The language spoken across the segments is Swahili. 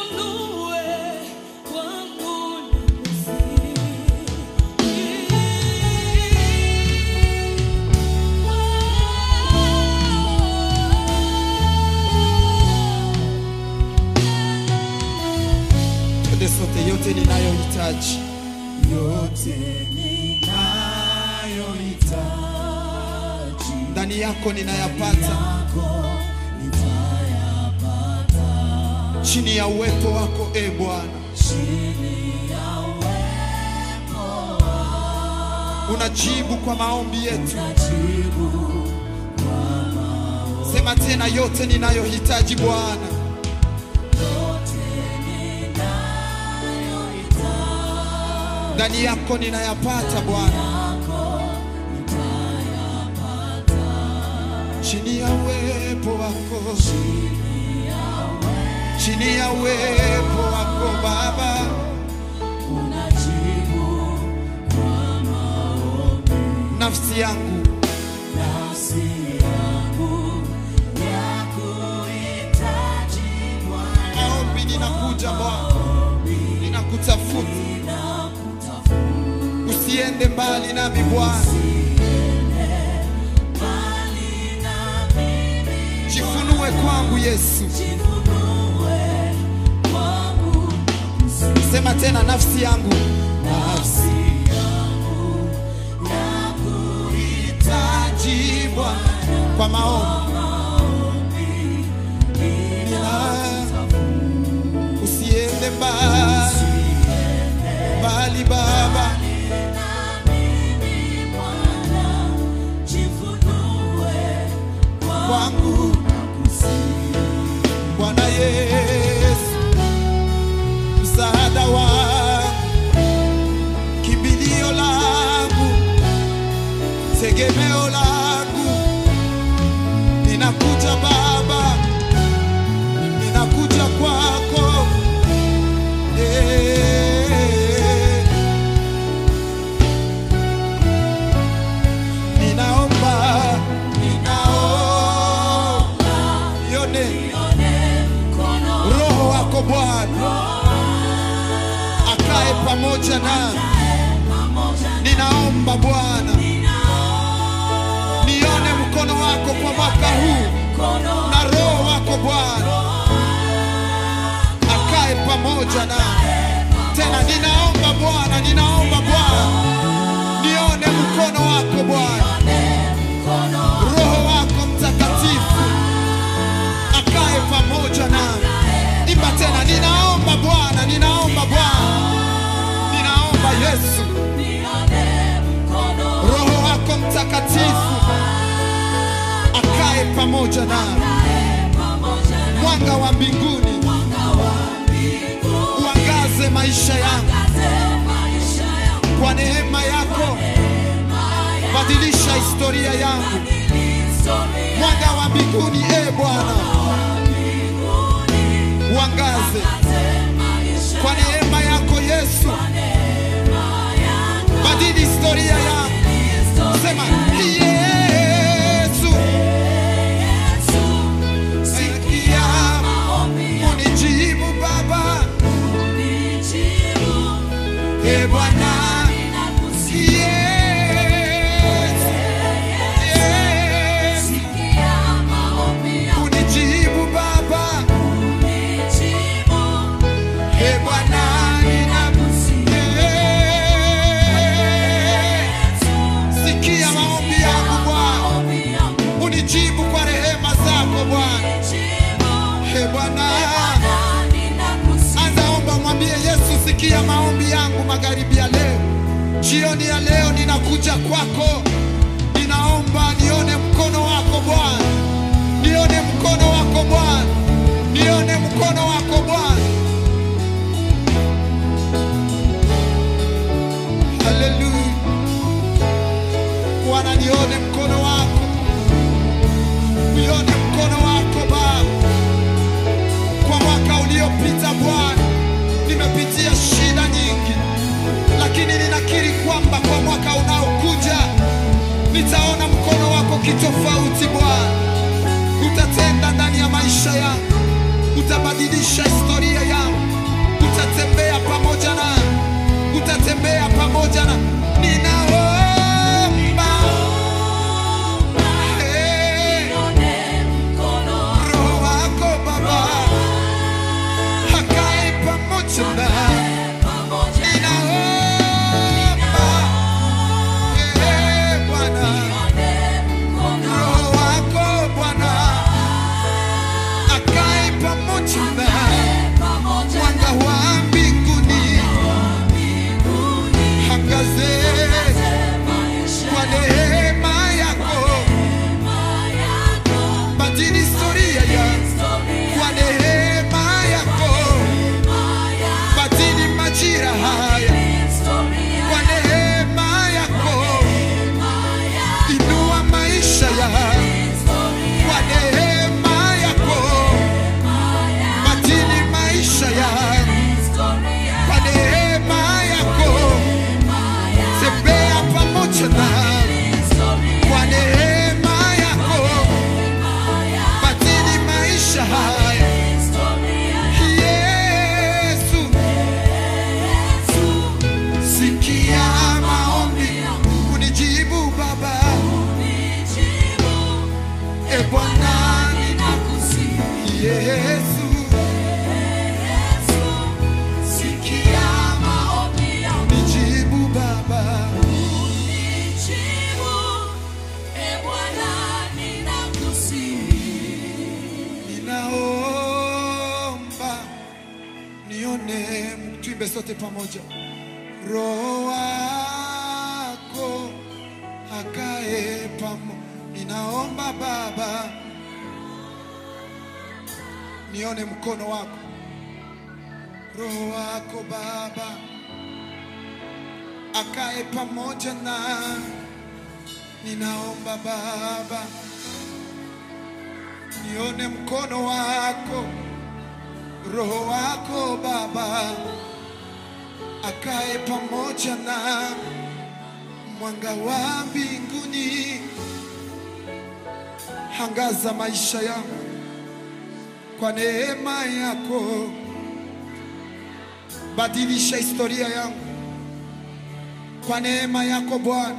Twende sote, yote ninayohitaji yote ninayohitaji ndani yako ninayapata, yako nitayapata chini ya uwepo wako e Bwana. chini ya uwepo Unajibu kwa maombi yetu. jibu Sema tena, yote ninayohitaji Bwana, yote ninayohitaji ndani yako ninayapata Bwana, yako nitayapata chini ya uwepo wako, chini ya uwepo chini ya uwepo wako Baba. unajibu kwa maombi Nafsi yangu nafsi yangu ya kuhitaji Bwana maombi, ninakuja Bwana, ninakutafuta, ninakutafuta usiende mbali nami Bwana, mbali na mimi jifunue kwangu Yesu. jifunue kwangu Sema tena, nafsi yangu nafsi yangu ya hitaji Bwana kwa maombi kuhitaji Nina- usiende mbali mbali Baba, na mimi Bwana jifunue kwangu Bwana Yesu, msaada wangu, kimbilio langu, tegemeo langu, ninakuja Baba, ninakuja kwako Eh. Ninaomba, ninaomba, yone Roho wako Bwana akae pamoja nami. Ninaomba Bwana, nione mkono wako kwa mwaka huu, na Roho wako Bwana akae pamoja nami. Tena ninaomba Bwana, ninaomba Bwana, nione mkono wako Bwana, Roho wako Mtakatifu akae pamoja nami. Imba tena, ninaomba Bwana, ninaomba Bwana, ninaomba Yesu, Roho wako Mtakatifu akae pamoja nami. Mwanga wa mbinguni uangaze maisha yangu kwa neema yako, badilisha historia yangu. Mwanga wa mbinguni, e Bwana, uangaze kwa neema yako Yesu, badili historia yangu. Sema Yesu, sikia, unijibu Baba, e Bwana, Yesu, Yesu, unijibu Baba, e Bwana, ninakusikia. Sikia maombi yangu Bwana, unijibu kwa rehema zako Bwana. E Bwana, anza omba, mwambie Yesu, sikia maombi yangu magharibi ya leo, jioni ya leo, ninakuja kwako, ninaomba nione mkono wako Bwana, nione mkono wako Bwana, nione mkono wako Bwana. Haleluya Bwana, nione mkono wako, nione mkono wako Baba. Kwa mwaka uliopita Bwana, nimepitia shida nyingi, lakini ninakiri kwamba kwa mwaka unaokuja nitaona mkono wako kitofauti Bwana. Utatenda ndani ya maisha yangu, utabadilisha historia yangu, nione, tuimbe sote pamoja. Roho wako akae pamo, ninaomba Baba, nione mkono wako, Roho wako Baba akae pamoja na, ninaomba Baba, nione mkono wako, Roho wako Baba akae pamoja na mwanga wa mbinguni, hangaza maisha yangu kwa neema yako, badilisha historia yangu kwa neema yako Bwana,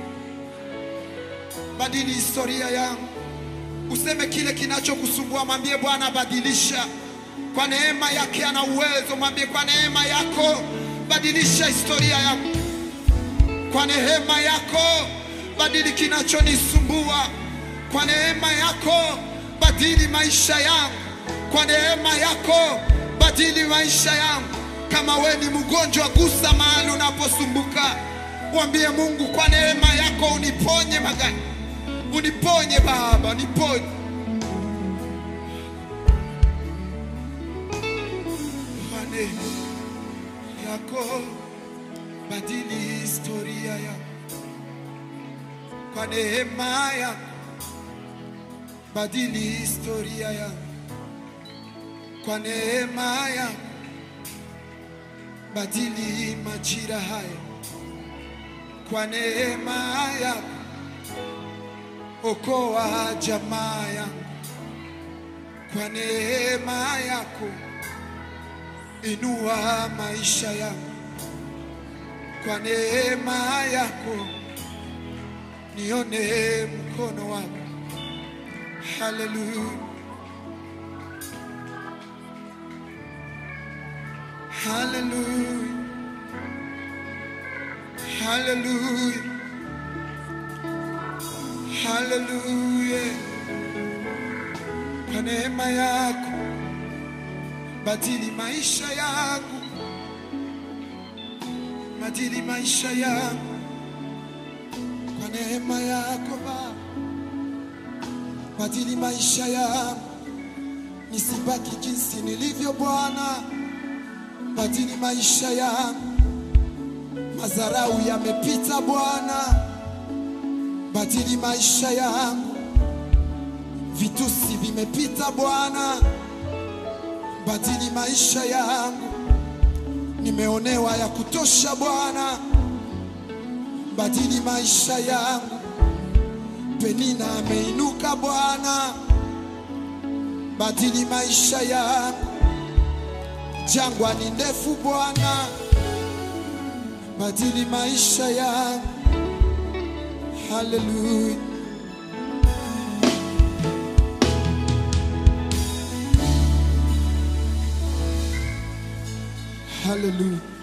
badili historia yangu. Useme kile kinachokusumbua, mwambie Bwana, badilisha kwa neema yake. Ana uwezo, mwambie kwa neema yako badilisha historia yako, kwa neema yako badili kinachonisumbua, kwa neema yako badili maisha yangu, kwa neema yako badili maisha yangu. Kama we ni mgonjwa, gusa mahali unaposumbuka, mwambie Mungu, kwa neema yako uniponye magani, uniponye Baba, uniponye kwa neema yako badili historia yako, kwa neema yako badili historia yako, kwa neema yako badili majira haya, kwa neema yako okoa jamaa yangu, kwa neema yako inua maisha yangu, kwa neema yako nione mkono wako. Haleluya, haleluya, haleluya, haleluya. Kwa neema yako badili maisha yangu, badili maisha yangu kwa neema yako Baba, badili maisha yangu nisibaki jinsi nilivyo Bwana, badili maisha yangu. Madharau yamepita Bwana, badili maisha yangu. Vitusi vimepita Bwana, badili maisha yangu. Nimeonewa ya kutosha Bwana, badili maisha yangu. Penina ameinuka Bwana, badili maisha yangu. Jangwa ni ndefu Bwana, badili maisha yangu. Haleluya. Haleluya.